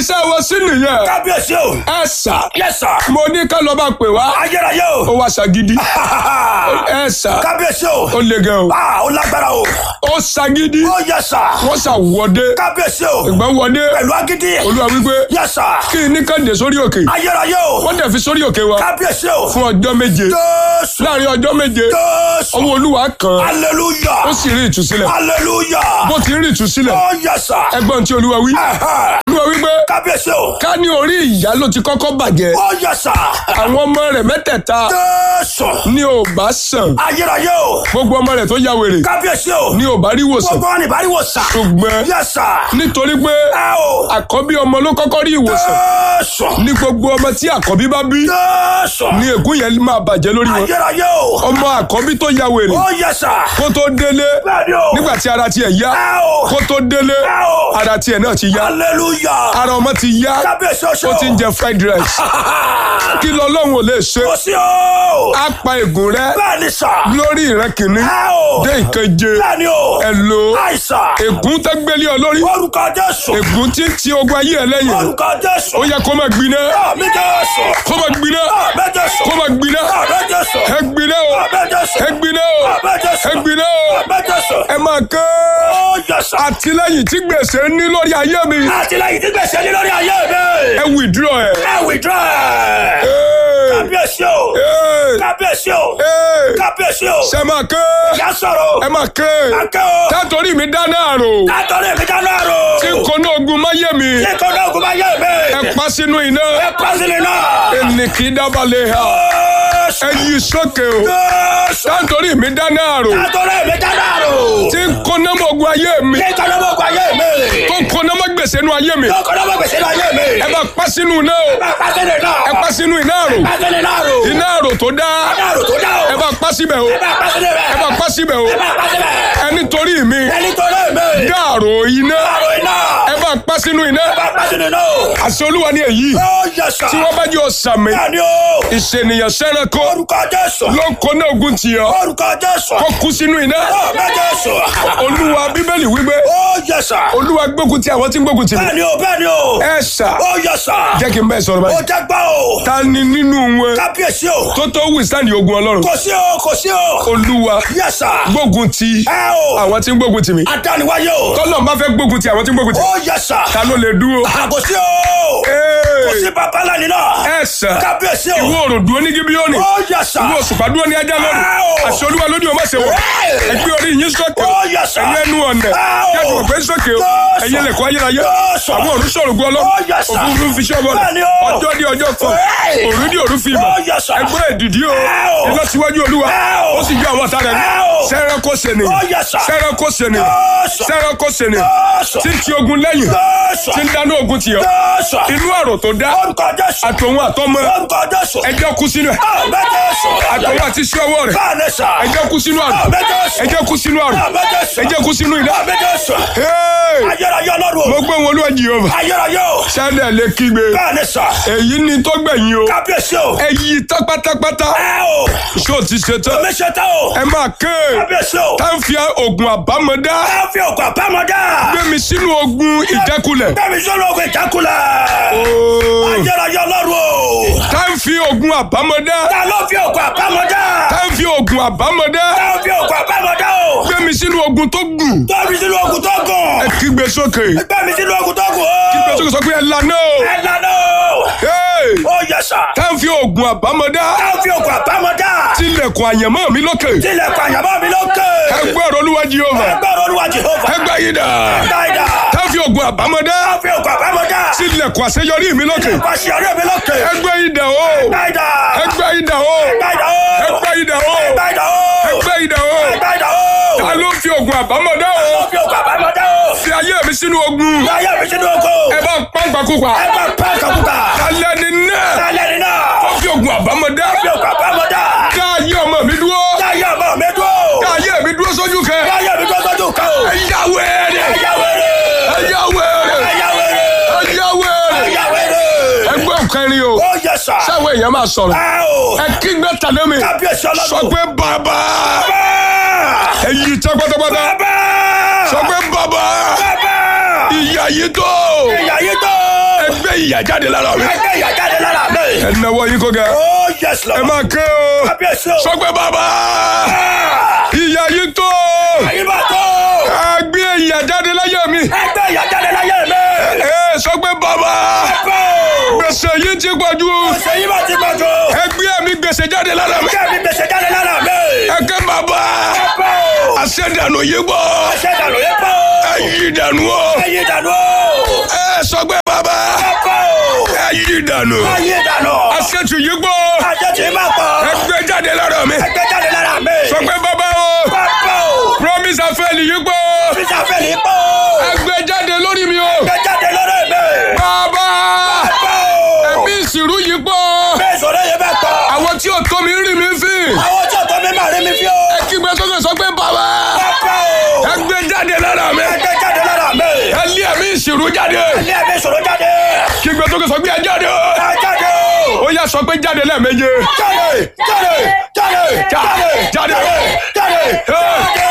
iṣẹ́ wọn sí nìyẹn kábíyèsí o. ẹ sà yes sir. mo ní ká lọ bá pè wá ayérayé ó o. wá ṣàgídí ẹ sà kábíyèsí o. ó le gan o ah ó lágbára o. ó ṣàgídí ó yes sir. wọ́n ṣàwọ́dé kábíyèsí o. ìgbà wọdé pẹ̀lú agídí. olúwa wípé yes sir. kí ní kàdé sórí òkè ayérayé o. wọ́n dẹ̀ fi sórí òkè wa kábíyèsí o. fún ọjọ́ méje jésù. láàrin ọjọ́ méje jésù. ọwọ́ olúwa kan hallelujah. ó sì rí ìtúsílẹ̀ hallelujah. bó ti rí ìtúsílẹ̀ ó yes sir. ẹgbọ́n tí olúwa wí Ẹ̀hẹ́. olúwa wípé kábíyèsí o. ká ní orí ìyá ló ti kọ́kọ́ bàjẹ́ ó yes sir. àwọn ọmọ rẹ̀ mẹ́tẹ̀ẹ̀ta jésù. ni ò bá sàn ayérayé o. gbogbo ọmọ rẹ̀ tó ya wèrè kábíyèsí o. ni ò bá rí ìwòsàn gbogbo wọn ní ìbárí wò sà. ṣùgbọ́n yes sir. nítorí pé ẹ o. àkọ́bí ọmọ ló kọ́kọ́ rí ìwòsàn jésù. ní gbogbo ọmọ tí àkọ́bí bá bí jésù. ni ègún yẹn máa bàjẹ́ lórí wọn ayérayé o. ọmọ àkọ́bí tó ya wèrè ó yes sir. kó tó délé bẹ́ẹ̀ni o. nígbà tí ara tiẹ̀ yá ẹ o. kó tó délé ẹ o. ara tiẹ̀ náà ti yá hallelujah. ara ọmọ ti yá kábíyèsí o ṣe ó o. ti ń jẹ fried rice kí lọ́lọ́run ò lè ṣe kò sí o. á pa ègún rẹ bẹ́ẹ̀ni sà. lórí ìran kìíní ẹ o. dé ìkeje bẹ́ẹ̀ni o. ẹ lo àìsàn. ègún tó gbélé ọ lórí orúkọ jésù. ègún tí ń ti ogun ayé ẹ lẹ́yìn orúkọ jésù. ó yẹ kó máa gbiná àmì jésù. kó máa gbiná àmì jésù. kó máa gbiná àmì jésù. ẹ gbiná o àmì jésù. ẹ gbiná o àmì jésù. ẹ gbiná o àmì jésù. ẹ máa ké ó yẹsà. àtìlẹ́yìn tí gbèsè ní lórí ayé mi àtìlẹyìn tí gbèsè ní lórí ayé mi. ẹ withdraw ẹ. ẹ withdraw ẹ. Hey! kábíyèsí o. Hey! kábíyèsí o. Hey! kábíyèsí o. ṣe máa ké ìyá sọ̀rọ̀. ẹ máa ké akẹ́ o. tátorí mi dáná àrò látọ̀rí mi dáná rò. tí kò ní ogun máyé mi tí kò náà kò bá yé mi. ẹ pa sínú iná ẹ pàṣẹ náà. ẹnì kì í dábàlẹ̀ ha ẹ yí sókè o Jésù. tátorí mi dáná àrò látọ̀rí mi dáná rò. tí kò ní ogun ayé mi tí kò náà kò bá yé mi. tó kò ní ọmọ gbèsè nú ayé mi tí kò náà kò gbèsè ní ayé mi. ẹ bá pa sínú iná o ẹ pàṣẹ náà. ẹ pa sínú iná àrò pàṣẹ náà rò. iná àrò tó dá dáná rò tó dá o. ẹ bá pa síbẹ̀ o ẹ bá pàṣẹ náà. ẹ bá pa síbẹ̀ o ẹ bá pàṣẹ náà. ẹ nítorí mi ẹni tó lé mi. dá àrò iná àrò iná. ẹ bá pa sínú iná ẹ bá pàṣẹ náà. àṣẹ olúwa ni èyí ó yẹsà. tí wọ́n bá jẹ́ ọ̀sàmì bẹ́ẹ̀ni o. ìṣènìyàn sẹ́ranko orúkọ jésù. ló ń kó ní ogun tì ọ́ orúkọ jésù. kó kú sínú iná ọ̀bẹ jésù. olúwa bíbélì wípé ó yẹsà. olúwa gbógun ti àwọn tí ń gbógun tì mí bẹ́ẹ̀ni o bẹ́ẹ̀ni o. ẹ ṣá ó yẹsà. jẹ́ kí n bẹ́ẹ̀ sọ̀rọ̀ ó báyìí jẹ́ gbọ́ o. ta ni nínú wọn kábíyèsí o. tó tó withstand ogun ọlọ́run kò sí o kò sí o. olúwa yẹsà. gbógun ti ẹ o. àwọn tí ń gbógun tì mí adániwáyé o. tọ́lọ̀ bá fẹ́ gbógun ti àwọn tí ń gbógun tì mí ó yẹsà. ta ló lè dúró kò sí o. kò sí babalá nínú. ẹ ṣá kábíyèsí o. ìwọ òrùn dúró ní gíbíọ́nì ó yẹsà. ìwọ òṣùpá dúró ní ajá lónìí Ẹ o. àṣẹ olúwa lónìí o má ṣe wọ̀ ẹgbẹ́ orí yín sókè ó yẹsà. ẹ̀yin ẹnu ọ̀nà Ẹ o. kẹ́kọ̀ọ́ òpè sókè o Jésù. ẹ̀yin ẹlẹ́kọ̀ọ́ ayérayé Jésù. àwọn òrùn sọ̀rọ̀ gbọ́ lọ Ó yẹsà. òfurufú fi ṣọ́ bọ́ọ̀lù Bẹ́ẹ̀ni o. ọjọ́ di ọjọ́ kan Ẹ. òru di òru fi ìmọ̀ Ó yẹsà. ẹgbẹ́ ìdìdí o Ẹ o. iná síwájú olúwa Ẹ o. ó sì yọ àwọn ọ̀tá rẹ̀ Ẹ o. sẹ́rẹ̀ kó sẹ́ni Ó yẹsà. sẹ́rẹ̀ kó sẹ́ni Jésù. sẹ́rẹ̀ kó sẹ́ni Jésù. tí ń ti ogun lẹ́yìn Jésù. tí ń dáná ogun tì ọ́ Jésù. inú àrò tó dá orúkọ jésù. àtòun àtọmọ orúkọ jésù. ẹjọ́ kú sínú ẹ̀ ọ̀bẹ jésù. àtòun àti iṣẹ́ ọwọ́ rẹ̀ báàlẹ̀ sà. ẹjẹ́ kú sínú àrò ọ̀bẹ jésù. ẹjẹ́ kú sínú àrò ọ̀bẹ jésù. ẹjẹ́ kú sínú iná. ọ̀bẹ jésù. Hey! ayérayé ọlọ́run mo o. gbé wọn olúwa jehova ayérayé o. sálẹ̀ lè kígbe báàlẹ̀ sà. èyí ni tó gbẹ̀yìn o kábíyèsí o. ẹ yí tán pátápátá ẹ o. ṣó ti ṣe tán omi ṣe tán o. ẹ máa ké kábíyèsí o. tá ń fi oògùn àbámọ̀dá ẹ fi òkú àbámọ́dá. gbé mi sínú ogun ìjákulẹ̀ bẹ́ẹ̀ni sọ́nà ògùn ìjákulẹ̀. Ooo. ayérayé ọlọ́run o. tá ń fi oògùn àbámọ̀dá ta ló fi òkú àbámọ́dá. tá ń fi oògùn àbámọ̀dá ta ló fi òkú àbámọ́dá o. gbé mi sínú ogun tó gùn tóbi sínú ogun tó ẹ gùn. kígbe sókè gbẹ̀mí sínú ogun tó gùn kígbe o. sókè sọ pé ẹ lànà o ẹ lànà o. Hey! ó yẹ sà. tá ń fi oògùn àbámọ̀dá ta ló fi òkú àbámọ́dá. tilẹ̀kùn àyànmọ́ mi lókè tilẹ̀ pàyàmọ́ mi lókè. ẹgbẹ́ ọ̀rọ̀ olúwa jehova ẹgbẹ́ olúwa jehova. ẹgbẹ́ yìí dà dáìdá. tá ń fi oògùn àbámọ̀dá ta ló fi òkú àbámọ́dá. tilẹ̀kùn àṣeyọrí mi lókè pàṣẹ ọ̀rẹ́ mi lókè. ẹgbẹ́ yìí dà o dáìdá. ẹgbẹ́ yìí dà o dáìdá o. ẹgbẹ́ yìí dà o dáìdá o. ẹgbẹ́ yìí dà o dáìdá o. ta ló fi oògùn àbámọ̀dá ta o ló fi òkú àbámọ́dá o. fi ayé mi sínú ogun láyé mi sínú ogun. ẹ bá pàǹpàkùpà ẹ bá pa kàkúkà. alẹ́ ni náà lálẹ́ nínú. fi oògùn àbámọ̀dá fi òkú àbámọ́dá. dá ayé ọmọ mi dúró láyé ọmọ mi dúró. dá ayé mi dúró sójú kẹ láyé mi tó tọ́jú kan o. ẹ yá wẹ́rẹ́ ẹ̀yà wẹ̀rẹ̀. ẹ yá wẹ́rẹ́ ẹ̀yà wẹ̀rẹ̀. ẹ yá wẹ́rẹ́ ẹ̀yà wẹ̀rẹ̀. ẹgbẹ́ òkẹrin o ó yẹ sà. sáwọn èèyàn máa sọ̀rọ̀ ẹ o. ẹ kígbe tàlé mi kábíyèsí ọlọ́run. sọ pé bàbá bàbá. ẹ yí tán pátápátá bàbá. sọ pé bàbá bàbá. ìyá yìí tó ìyá yìí tó. ẹgbẹ́ ìyà jáde lára mi. Ẹgbẹ́ ìyà jáde lára mi. ẹ náwó yín kó ga. Oh yes ẹ Lord. máa ké o. Kábíyèsí o. sọ pé bàbá Ah! ìyà yìí tó. Ayé bá tó. ẹgbẹ́ ìyà jáde láyé mi. Ẹgbẹ́ ìyà jáde láyé mi. ẹ sọ pé bàbá Bó. gbèsè yìí ti pọ̀ jù. Ọ̀sẹ̀ yìí bá ti pọ̀ jù. ẹgbẹ́ mi gbèsè jáde lára mi. Ẹgbẹ́ mi gbèsè jáde lára mi. ẹ ké bàbá Bó. àṣẹdànù yìí gbọ́. Ọ̀sẹ̀ ìdànù yẹn bó. ẹ yí dànù o. Ayé ìdànù. ẹ sọ pé bàbá Bó. ẹ yí dànù. Ayé ìdànù. àṣẹtù yìí gbọ́. Àjẹ́ tí máa pọ̀. ẹgbẹ́ jáde lára mi. Ẹgbẹ́ jáde lára mi. sọ pé bàbá o Bó. promise afẹ́lì yìí gbọ́. Bísí àfẹ́lì pọ̀. ẹgbẹ́ jáde lórí mi o. Ẹgbẹ́ jáde lórí mi. bàbá Bó. ẹ̀mí ìsìrú yìí gbọ́. Bẹ́ẹ̀ sọ̀rọ̀ yẹn bá pọ̀. àwọn tí ò tó mi rí mi fín. Àwọn tí ọ̀tọ́ mi máa rí mi fi o. kígbe sókè sọ pé bàbá Bó. ẹgbẹ́ jáde lára mi. Ẹgbẹ́ jáde lára mi. ẹ lé ẹ̀mí ìsìrú jáde. Ilé ẹ̀mí sọ̀rọ̀ jáde. kígbe sókè sọ pé ẹ jáde o. Ẹ jáde o. ó yá sọ pé jáde lẹ́ẹ̀méje. Jáde jáde jáde jáde Jáde. jáde jáde.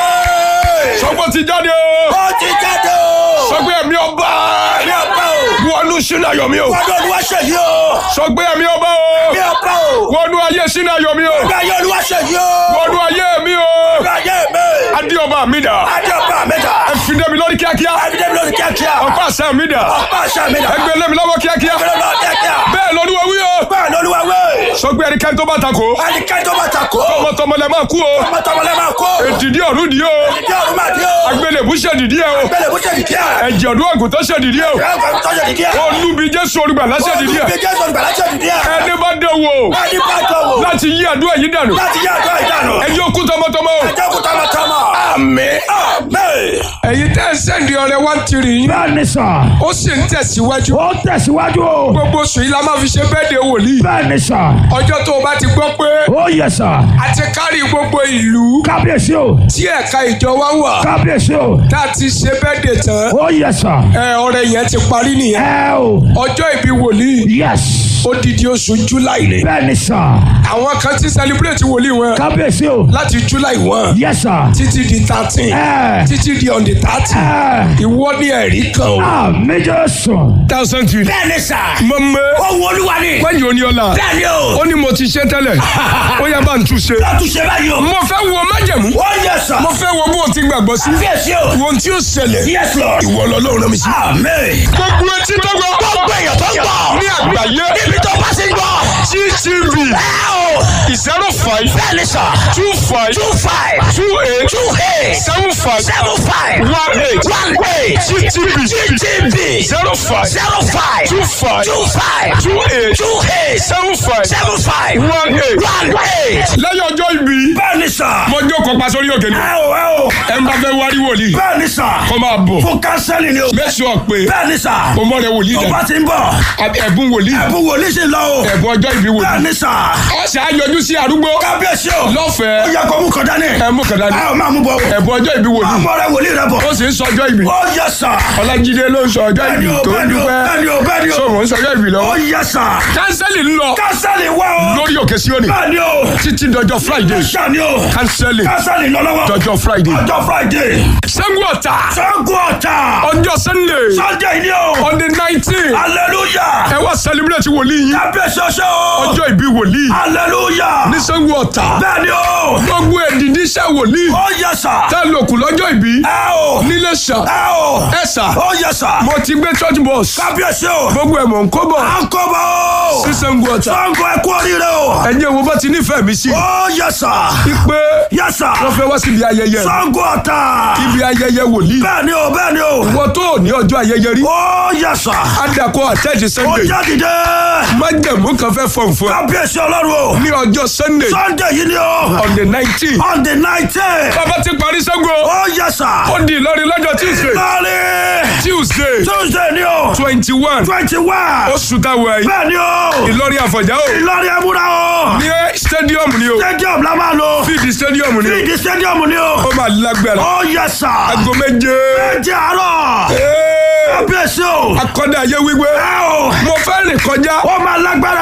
sọ pé ó ti jáde o. Ó ti jáde o. sọ pé ẹ̀mí ọba Mi ọba o. wọnú sínú ayọ̀ mi o. Wọ́n olúwa ṣe yìí o. sọ pé ẹ̀mí ọba o Mi ọba o. wọnú ayé sínú ayọ̀ mi o. Bí ayé olúwa ṣe yìí o. wọnú ayé mi o. Bí ayé mi. adé ọba mi dà. Adé ọba mi dà. ẹ fi dé mi lórí kíákíá. Adé mi lórí kíákíá. ọ̀pá àṣẹ mi dà. Ọba àṣà mi dà. ẹ gbé lé mi lọ́wọ́ kíákíá. Ẹgbẹ́ lọ́wọ́ kíákíá. bẹ́ẹ̀ lọ́dún wí o. Bẹ́ẹ̀ ni olúwa wé. sọ pé ẹnikẹ́ni tó bá ta kó. Ẹnikẹ́ni tó bá ta kó. tọmọtọmọ lẹ máa kú o. Tọmọtọmọlẹ́ máa kó. èdìdí ọ̀run dì í o. Ìdí ọ̀run máa dí o. agbélébú ṣe dìdí ẹ o. Bẹ́ẹ̀ lè bó ṣe dìdí ẹ̀. ẹ̀jẹ̀ ọdún àgùntàn ṣe dìdí ẹ o. Ẹ̀ ń tọ́jú dìdí ẹ̀. olúbi jésù olùgbàlà ṣe dìdí ẹ. Olùgbé Jésù olùgbàlà ṣe dìdí ẹ̀. ẹni bá dé wo Ẹni bá jọ wò. láti yí àdúrà yìí dànù. Láti yá àjọ ìdánù. ẹjọ́ kú tọmọtọmọ o. Ẹjọ́ kú tọmọtọmọ. àmín. Àmín. ẹ̀yin tẹ́ ẹ sẹ́ndì ọ̀rẹ́ wá tiri yín. bẹ́ẹ̀ ni sà. ó sì ń tẹ̀síwájú. ó tẹ̀síwájú o. gbogbo oṣù yìí la máa fi ṣe bẹ́ẹ̀ de wòlíì. bẹ́ẹ̀ ni sà. ọjọ́ tó o bá ti gbọ́ pé ó yẹ sà. a ti kárí gbogbo ìlú kábíyèsí o. tí ẹ̀ka ìjọ wa wà kábíyèsí o. tá a ti ṣe bẹ́ẹ̀ de tán. ó yẹ sà. ẹ ọ̀rẹ́ yẹn ti parí nìyẹn. ẹ o. ọjọ́ ìbí wòlíì yes. odidi oṣù july ni. bẹ́ẹ̀ ni sà. àwọn kan ti celebrate wòlíì wọn kábíyèsí o. láti july one yes sà. títí di thirteen ẹ. títí di on the thirty ẹ. ìwọ ní ẹ̀rí kan o. àmì Jésù. thousand two. Bẹ́ẹ̀ ni sà. mo mọ Ohun olúwa ni. wẹ́yìn oníọ́lá Bẹ́ẹ̀ ni o. ó ní mo ti ṣe tẹ́lẹ̀ ó yẹ bá ń tún ṣe. Lọ́tún ṣe báyìí o. mo fẹ́ wo májẹ̀mú Ó yẹ sà. mo fẹ́ wo bó o ti gbàgbọ́ sí Fíyèsí o. wo ohun tí ó ṣẹlẹ̀ Yes Lord. ìwọ lọ́lọ́run náà mi sí. Àmín. gbogbo etí tó gbọ́ Gbogbo èèyàn tó ń gbọ́. ní àgbáyé Níbi tó bá ti ń gbọ́. gtv Ẹ o. zero five Bẹ́ẹ̀ ni sà. two five Two five. two eight Two eight. seven five Seven five. one eight One eight. gtv GTB. zero five Zero five. two five Two five. two eight Two eight. seven five Seven five. one eight. One eight. lẹ́yìn ọjọ́ ìbí Bẹ́ẹ̀ ni sà. mo jókòó pa sórí òkè ni Ẹ o ẹ o. ẹ ń bá fẹ́ wárí wòlíì Bẹ́ẹ̀ ni sà. kó máa bọ̀ Fún kánsẹ́lì ni o. mẹ́sàn-án pé Bẹ́ẹ̀ ni sà. mo mọ̀ rẹ wòlíì Tó dẹ̀ bá ti ń bọ̀. ẹ̀bùn wòlíì Ẹ̀bùn wòlíì sì lọ o. ẹ̀bùn ọjọ́ ìbí Bẹ́ẹ̀ wòlíì ni sà. ọ̀sẹ̀ àyọjú sí arúgbó Kábíyèsí o. Ó lọ́fẹ̀ẹ́ yẹ kó mú kọ dání. ẹ mú kàdá ní Ẹ ò máa mú bọ̀. ẹ̀bùn ọjọ́ ìbí wòlíì Àmọ́ rẹ wòlíì rẹ bọ̀. ó sì ń sọ ọjọ́ ìbí Ó yẹ sà. ọlájídé ló ń sọ ọjọ́ Bẹ́ẹ̀ni ìbí o, tó ń bẹ́ẹ̀ni o, dúpẹ́ bẹ́ẹ̀ni o, bẹ́ẹ̀ni o. sọ̀rọ̀ ń sọ ọjọ́ ìbí Ó lọ́wọ́ yẹ sà. kánsẹ́lì ń lọ Kánsẹ́lì wá o. lórí òkè síónì Bẹ́ẹ̀ni o. títí dọjọ́ friday Ṣáni o. kánsẹ́lì Kánsẹ́lì lọ lọ́wọ́. dọjọ́ friday Ọjọ́ Friday. sẹ́gun ọ̀tà Ṣẹ́gun ọ̀tà. ọjọ́ sunday Sunday ni o. on the nineteen Hallelujah. ẹ wá celebrate wòlíì yín Kábíyèsí ọṣẹ́ o. ọjọ́ ìbí wòlíì Hallelujah. ní sẹ́gun ọ̀tà Bẹ́ẹ̀ni o. gbogbo èdìdí iṣẹ́ wòlíì Ó yẹ sà. tẹ́ lòkù lọ́jọ́ ìbí Ẹ o. nílé ṣà Ẹ o. ẹ ṣà Ó yẹ sà. mo ti gbé church bus Kábíyèsí o. gbogbo ẹ̀ mọ̀ ń kó bọ̀ À ń kọ́ bọ̀ o. sí sẹ́gun ọ̀tà Ṣẹ́gun ẹ kú oríire o. ẹ̀yin wo bá ti nífẹ̀ẹ́ mi sí Ó yẹ sà. pé Yẹ sà. wọ́n fẹ́ wá síbi ayẹyẹ Ṣẹ́gun ọ̀tà. ibi ayẹyẹ wòlíì Bẹ́ẹ̀ni o, bẹ́ẹ̀ni o. wọ́n tó ní ọjọ́ ayẹyẹ rí Ó yẹ sà. adakọ àtẹ́jì Ó sunday jáde dé. májẹ̀mú kan fẹ́ fọ̀n fún ẹ Kábíyèsí ọlọ́run o. ní ọjọ́ sunday Sunday yìí ni o. on the nineteen On the nineteen. bàbá ti parí sẹ́gun Ó yẹ sà. ó di ìlọrin lọ́jọ́ tuesday Lọ́ọ̀rì. tuesday Tuesday ni o. twenty one Twenty one. oṣù táwọn ẹ̀yìn Bẹ́ẹ̀ni o. ìlọrin àfọ̀já o Ìlọrin ẹ̀múra o. ní stadium ni o Stadium la máa lò. fíìdì stadium ni o Fíìdì stadium ni o. ó máa lágbára Ó yẹ sà. aago méje Ẹ̀jẹ̀ àárọ̀. Ee, Kábíyèsí o. akọ́dà ayé wíwé Ẹ o. mo fẹ́ rìn kọjá Ó máa lágbára o. two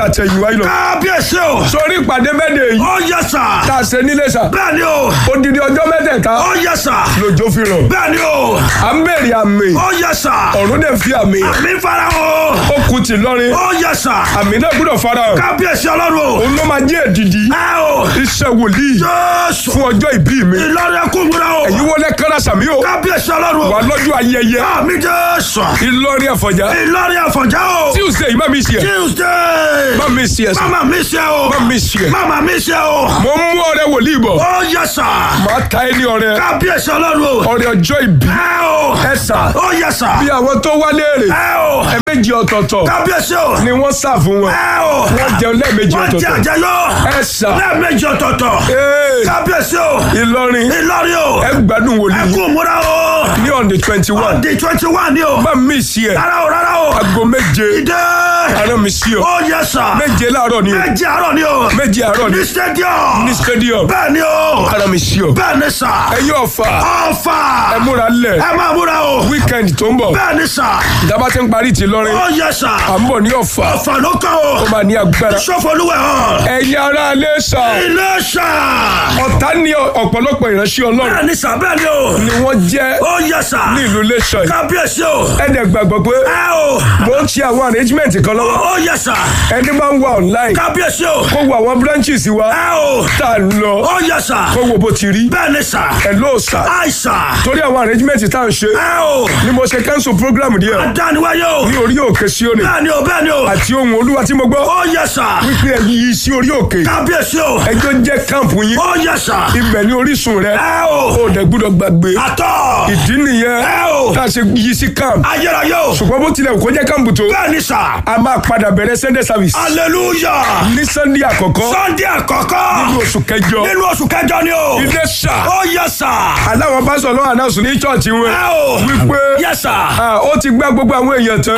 tàtẹ̀yìnwá yìí lọ. kábíyèsí o. sórí ìpàdé mẹ́tẹ̀ yìí ó yẹ sà. tá a ṣe nílé sà. bẹ́ẹ̀ ni o. odidi ọjọ́ mẹ́tẹ̀ẹ̀ta ó yẹ sà. lòjó fi rọ̀. bẹ́ẹ̀ ni o. à ń bèrè àmì ó yẹ sà. ọ̀run dẹ̀ fi àmì àmì fara o. ó kù tì lọ́rin ó yẹ sà. àmì náà gbọ́dọ̀ fara hàn. kábíyèsí ọlọ́run o. òun ló máa jẹ́ èdìdí ẹ o. iṣẹ́ wòlíì jésù. fún ọjọ́ ìbí mi. ìlọrin ẹkún múra o. èyí wọlé kára sàmí o kábíyèsí ọlọ́run wà o. lọ́jọ́ ayẹyẹ àmì jésù. Ìlọrin Àfọ̀njá ìlọrin àfọ̀njá o. Tuesday yìí má mi ṣe ẹ̀ tuesday. má mi ṣe ẹ̀ sà mama mi ṣe o. má mi ṣe ẹ̀ mama mi ṣe o. mo ń mú ọrẹ wòlíì bọ̀ ó yẹ sà. màá ta ẹ ní ọrẹ kábíyèsí ọlọ́run o. ọrẹ ọjọ́ ìbí ẹ o. ẹ sà ó yẹ sà. bí àwọn tó wá léèrè ẹ o. ẹ̀ẹ̀mejì ọ̀tọ̀ọ̀tọ̀ kábíyèsí o. ni wọ́n sà fún wọn ẹ o. wọ́n jẹun lẹ́ẹ̀mejì wọ́n jẹ ọ̀tọ̀ọ̀tọ̀ àjẹyọ. ẹ sà lẹ́ẹ̀mejì ọ̀tọ̀ọ̀tọ̀. ee kábíyèsí o. Ìlọrin ìlọrin o. ẹ gbádùn wòlíì ẹkún múra o. ní on the twenty one di twenty one ni o. má mi ṣe ẹ̀ rárá o rárá o. aago méje ìdè. àná mi ṣe ọ ó yẹ sà. méje láàárọ̀ ni o méje àárọ̀ ni o. méje àárọ̀ ni ní stadium. ní stadium bẹ́ẹ̀ ni o. àná mi ṣe ọ bẹ́ẹ̀ ni sà. ẹ̀yin ọ̀fà ọ̀fà. ẹ múra lẹ̀ ẹ máa múra o. weekend tó ń bọ̀ bẹ́ẹ̀ ni sà. ìjábá ti ń parí ti lọ́rin ó yẹ sà. à ń bọ̀ ní ọ̀fà ọ̀fà ló kàn o. ó máa ní agbára sọfọlúwẹ̀ hàn. ẹ̀yin ará ilé sà ilé sà. ọ̀tá ní ọ̀pọ̀lọpọ̀ ìránṣẹ́ ọlọ́run bẹ́ẹ̀ ni sà bẹ́ẹ̀ ni o. ni wọ́n jẹ́ ó yẹ sà. ní ìlú iléṣà yìí kábíyèsí o. ẹ̀dẹ̀ gbàgbọ́ pé ẹ o. mo ń ṣe àwọn arrangement kan lọ́wọ́ ó yẹ sà. ẹni máa ń wà online kábíyèsí o. kó wo àwọn branches wa ẹ o. tá a lọ ó yẹ sà. kó wo bó ti rí bẹ́ẹ̀ ni sà. ẹ̀ ló sà àìsà. torí àwọn arrangement tá à ń ṣe ẹ o. ni mo ṣe cancel program díẹ̀ dániwáyé o. ní orí òkè Síónì bẹ́ẹ̀ ni o bẹ́ẹ̀ ni o. àti ohun olúwa tí mo gbọ́ ó yẹ sà. wípé ẹ̀yin yìí sí orí òkè kábíyèsí o. ẹjọ́ jẹ́ camp yín ó yẹ sà. ibẹ̀ ní orísun rẹ ẹ o. ó dẹ̀ gbúdọ̀ gbàgbé àtọ̀. ìdí nìyẹn ẹ o. tá a ṣe yí sí camp ayérayé o. ṣùgbọ́n bó tilẹ̀ kó jẹ́ camp tó bẹ́ẹ̀ ni sà. a máa padà bẹ̀rẹ̀ Sunday service hallelujah. ní Sunday àkọ́kọ́ sunday àkọ́kọ́. nínú oṣù kẹjọ nínú oṣù kẹjọ ni o. ilé ṣá ó yẹ sà. aláwọn pásọ lọ́wọ́ àdáṣù ní chọ́ọ̀chì wọn ẹ o. wípé yẹ sà. ah, ó ti gbá gbogbo àwọn èèyàn tán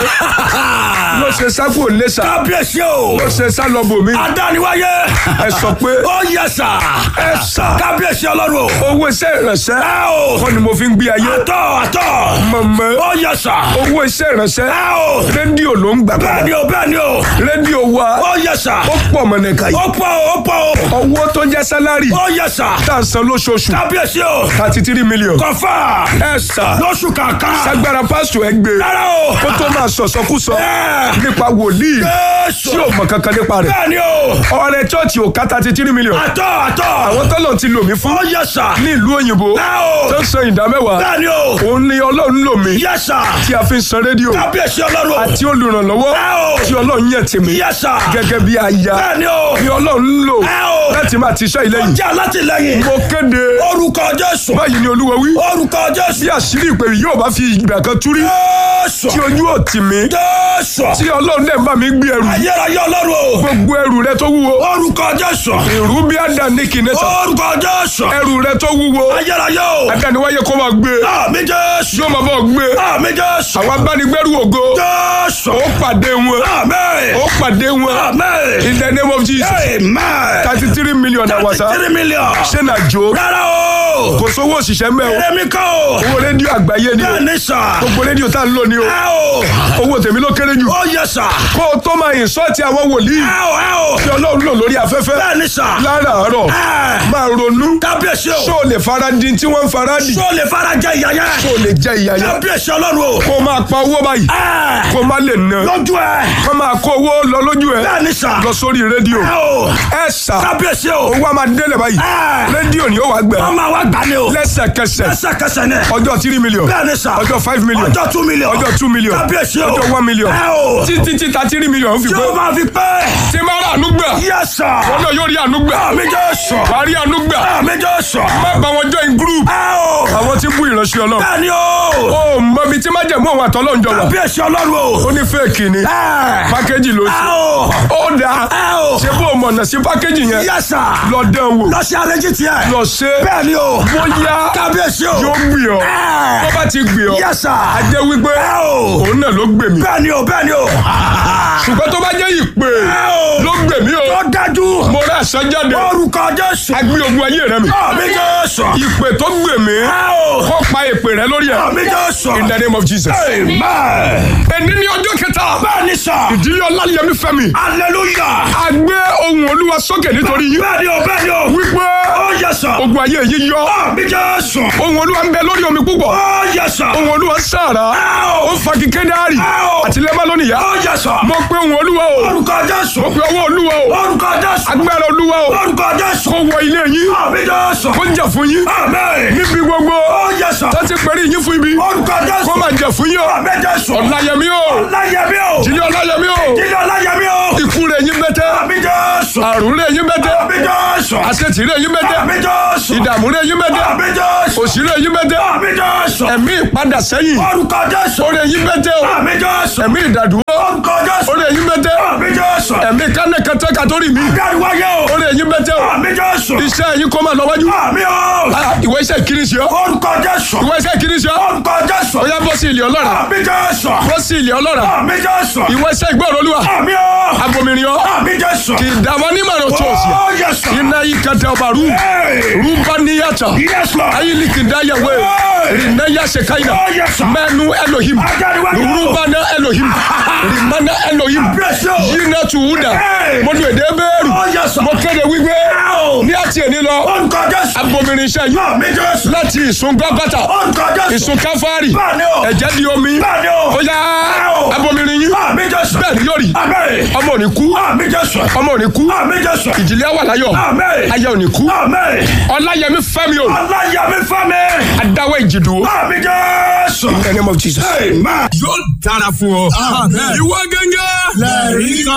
ló ṣe sákò lẹ́sà kábíyèsí o. ló ṣe sá lọ bòmí adániwáyé. ẹ sọ pé ó yẹ sà. ẹ sà kábíyèsí ọlọ́run o. owó iṣẹ́ ìrànṣẹ́ ẹ o. kọ́ ni mo fi ń gbé ayé àtọ̀ àtọ̀. mọ̀mọ́ ó yẹ sà. owó iṣẹ́ ìrànṣẹ́ ẹ o. rédíò ló ń gbà bẹ́ẹ̀ padà ni o bẹ́ẹ̀ ni o. rédíò wa ó yẹ sà. ó pọ̀ mọ̀nẹ̀ka yìí ó pọ̀ o ó pọ̀ o. owó tó jẹ́ sálárì ó yẹ sà. tá à ń san lóṣooṣù kábíyèsí o. thirty three million kọfà. ẹ sà lóṣù kankan. sagbara pásítọ̀ ẹ gbé rárá o. kó tó máa sọ̀sọ́kúsọ Ẹ. nípa wòlíì Jésù. tí ò mọ̀ kankan nípa rẹ̀ bẹ́ẹ̀ ni o. ọrẹ chọ́ọ̀chì ò ká thirty three million àtọ̀ àtọ̀. àwọn tọ́lọ̀ ti lò mí fún ó yẹ sà. ní ìlú òyìnbó ẹ o. tó ń san ìdá mẹ́wàá bẹ́ẹ̀ ni o. òun ni ọlọ́run lò mí yẹ sà. tí a fi ń san rédíò kábíyèsí ọlọ́run. àti olùrànlọ́wọ́ ẹ o. tí ọlọ́run yàn tì mí yẹ sà. gẹ́gẹ́ bí aya bẹ́ẹ̀ ni o. ni ọlọ́run lò ẹ o. láti máa ti iṣẹ́ ilé yìí jẹ́ alátìlẹyìn. mo kéde orúkọ Jésù. báyìí ni olúwa wí orúkọ Jésù. bí àṣírí ìpè yìí yóò bá fi ìgbà kan túrí Jésù. tí ojú ò tì mí Jésù. tí ọlọ́run dẹ̀ bá mi gbé ẹrù ayérayé ọlọ́run o. gbogbo ẹrù rẹ tó wúwo orúkọ Jésù. ìrú bí àdáni kìnẹ́sà orúkọ Jésù. ẹrù rẹ tó wúwo ayérayé o. àdániwáyé kó máa gbé àmì Jésù. yóò máa bọ̀ gbé àmì Jésù. àwọn abánigbẹ́rù ògo Jésù. ó pàdé wọn àmín. ó pàdé wọn àmín. in the name of Jesus amen. thirty three million àwàsá three million. ṣé nà jó rárá o. kò sówó òṣìṣẹ́ mẹ́ o èmi kọ́ o. owó rédíò àgbáyé ni o bẹ́ẹ̀ ni sà. gbogbo rédíò tá a ń lò ní o ẹ o. owó tèmi ló kéré jù ó yẹ sà. kó o tó máa ìsọ́ọ̀tì àwọn wòlíì ẹ o ẹ o. tí ọlọ́run lò lórí afẹ́fẹ́ bẹ́ẹ̀ ni sà. láràárọ̀ ẹ. máa ronú kábíyèsí o. ṣó o lè fara di tí wọ́n ń fara dì sọ lè fara jẹ ìyá yẹn. ṣó o lè jẹ ìyá yẹn kábíyèsí ọlọ́run o. kó o máa pa owó báyìí ẹ. kó o má lè ná lójú ẹ. kó o máa kó owó lọ lójú ẹ bẹ́ẹ̀ ni sà. lọ sórí rédíò ẹ o. ẹ sà kábíyèsí o. owó a máa délẹ̀ báyìí ẹ. rédíò ni ó wàá gbẹ ọmọ wa gbà ní o. lẹ́sẹ̀kẹsẹ̀ lẹ́sẹ̀kẹsẹ̀ ni. ọjọ́ three million bẹ́ẹ̀ ni sà. ọjọ́ five million ọjọ́ two million. ọjọ́ two million kábíyèsí o. ọjọ́ one million ẹ o. títí tí ta three million fi tí pé o máa fi pẹ́. tí máa rà àánú gbà yẹ sà. wọn náà yóò rí àánú gbà àmì jẹ́ sọ. wàá rí àánú gbà àmì jẹ́ sọ. má bá wọn join group ẹ o. àwọn tí ń bú ìránṣẹ́ ọlọ́run bẹ́ẹ̀ ni o. ó mọ ibi tí májẹ̀mú òun àtọ́lọ́run jọ wà kábíyèsí ọlọ́run o. ó ní fẹ́ẹ̀kì ni ẹ. pákéjì ló ẹ ṣe o. ó dáa ẹ o. ṣé bó o mọ̀nà sí pákéjì yẹn yẹ sà. lọ dán wò lọ sí àrẹ́jì tiẹ̀. lọ ṣe bẹ́ẹ̀ ni o. bóyá kábíyèsí o. yóò gbì ọ́ ẹ. tó bá ti gbì ọ́ yẹ sà. a jẹ́ wípé ẹ o. òun náà ló gbè mí bẹ́ẹ̀ ni o bẹ́ẹ̀ ni o. ṣùgbọ́n tó bá jẹ́ ìpè ẹ o. ló gbè mí o Ó dájú. mo rà àṣẹ jáde Orúkọ Jésù. agbé ogun ayé rẹ mi Àmì Jésù. ìpè tó gbè mí Ẹ o. kó pa ìpè rẹ lórí ẹ Àmì Jésù. in the name of Jesus. Amen. ẹni ní ọjọ́ kẹta Bẹ́ẹ̀ni sà. ìdílé ọláyẹmí fẹ́mi Hallelujah. a gbé ohun olúwa sókè nítorí yín Bẹ́ẹ̀ni o, bẹ́ẹ̀ni o. wípé Ó yẹ sà. ogun ayé yìí yọ Àmì Jésù. ohun olúwa ń bẹ lórí omi púpọ̀ Ó yẹ sà. ohun olúwa ń sàrà Ẹ ó o. fa kíké dáàrì Ẹ o. àti lẹ́mọ́ lónìí yá Ó yẹ sà. mo pé ohun olúwa o Orúkọ Jésù. mo pé ọwọ́ olúwa o Orúkọ Jésù. agbára olúwa o Orúkọ Jésù. kó wọ ilé yín Àmì Jésù. kó jà fún yín Àmín. níbi gbogbo Ó yẹ sà. tó ti pẹ̀lú yín fún ibi Orúkọ Jésù. kó máa jà fún yín o Àmì Jésù. ọláyẹmí o Ọláyẹmí o. ìdílé ọláyẹmí o Jíjọ Ọláyẹmí o. ikú rẹ̀ yín bẹ́tẹ́ Àmì Jésù. àrùn rẹ̀ yín bẹ́tẹ́ Àmì Jésù. àṣetì rẹ̀ yín bẹ́tẹ́ Àmì Jésù. ìdààmú rẹ̀ yín bẹ́tẹ́ Àmì Jésù. òṣì rẹ̀ yín bẹ́tẹ́ Àmì Jésù. ẹ̀mí ìpadà sẹ́yìn Orúkọ Jésù. ó rẹ̀ yín bẹ́tẹ́ o Àmì Jésù. ẹ̀mí ìdàdúró Orúkọ Jésù. ó rẹ̀ yín bẹ́tẹ́ Àmì Jésù. ẹ̀mí kánẹ́kẹ́tẹ́ kàtórí mi Dáríwáyé o. ó rẹ̀ yín bẹ́tẹ́ o Àmì Jésù. iṣẹ́ yín kó máa lọ wájú Àmì o. Ah, ìwé iṣẹ́ kiri sí ọ Orúkọ Jésù. ìwé iṣẹ́ kiri sí ọ Orúkọ Jésù. ó yá bọ́ sí ilé ọlọ́ra Àmì Jésù. bọ́ sí ilé ọlọ́ra Àmì Jésù. ìwé iṣẹ́ ìgbọ́rọ̀ olúwa Àmì o. abomirin ọ Àmì Jésù. kì í dàwọn onímọ̀ràn tó o sí Ó yẹ sà. iná yìí kẹtẹ ọba rú Hey. rúbá níyàtọ̀ Yes, Lord. ayílí kì í dá yẹwé rìnnà yàṣẹ káyà Ó yẹ sà. mẹ́nu elohim Ajáríwájú. rúbánà elohim rìmánà elohim Bless you. yínà tùwúdà Hey. mo lu èdè bẹ́ẹ̀rù Ó yẹ sà. mo kéde wípé Ow. ní àti èní lọ Orúkọ Jésù. abomirin iṣẹ́ yìí Àmì Jésù. láti ìsun gábàtà Orúkọ Jésù. ìsun káfárì Bẹ́ẹ̀ni o. ẹ̀jẹ̀ di omi Bẹ́ẹ̀ni o. ó yá Ow. abomirin yìí Àmì Jésù. bẹ́ẹ̀ ni yóò rí Àmín. ọmọ ò ní kú Àmì Jésù. ọmọ ò ní kú Àmì Jésù. ìdílé wà láyọ̀ Àmín. ayé ò ní kú Àmín. ọláyẹmí fẹ́mi o Ọláyẹmí Fẹ́mi. adáwọ̀ ìjìdù Àmì Jésù. in the name of Jesus. Amen. yóò dára fún ọ. ìwọ gẹ́gẹ́. Lẹ́rìí kan.